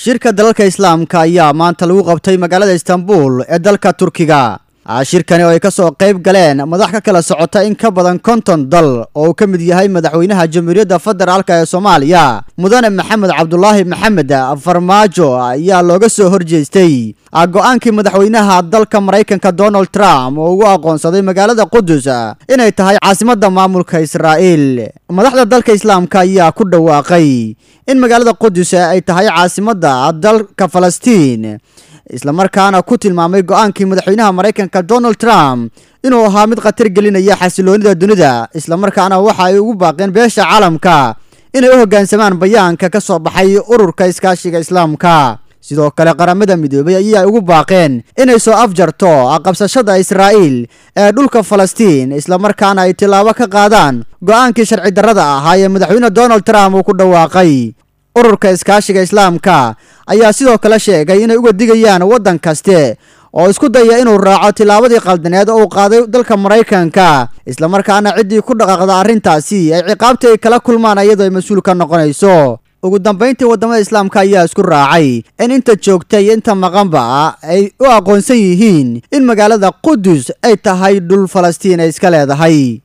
shirka dalalka islaamka ayaa maanta lagu qabtay magaalada istanbul ee dalka turkiga shirkani oo ay ka soo qayb galeen madax ka kala socota in ka badan konton dal oo uu ka mid yahay madaxweynaha jamhuuriyadda federaalk ee soomaaliya mudane maxamed cabdulaahi maxamed farmaajo ayaa looga soo horjeestay go-aankii madaxweynaha dalka maraykanka donald trump oo ugu aqoonsaday magaalada qudus inay tahay caasimadda maamulka israa'iil madaxda dalka islaamka ayaa ku dhawaaqay in magaalada qudus ay tahay caasimadda dalka falastiin islamarkaana ku tilmaamay go-aankii madaxweynaha maraykanka donald trump inuu ahaa mid khatar gelinaya xasiloonida dunida islamarkaana waxa ay ugu baaqeen beesha caalamka inay u hoggaansamaan bayaanka ka soo baxay ururka iskaashiga islaamka sidoo kale qaramada midoobay ayaa ugu baaqeen inay soo afjarto qabsashada israa'iil ee dhulka falastiin islamarkaana ay tillaabo ka qaadaan go-aankii sharci darrada ahaa ee madaxweyne donald trump uu ku dhawaaqay ururka iskaashiga islaamka ayaa sidoo kale sheegay inay uga digayaan waddan kaste oo isku daya inuu raaco tillaabadii qaldaneed oo uu qaaday dalka maraykanka islamarkaana ciddii ku dhaqaaqda arrintaasi ay ciqaabtii ay kala kulmaan iyadoo ay mas-uul ka noqonayso ugu dambayntii waddamada islaamka ayaa isku raacay in inta joogta iyo inta maqanba ay u aqoonsan yihiin in magaalada qudus ay tahay dhul falastiin ay iska leedahay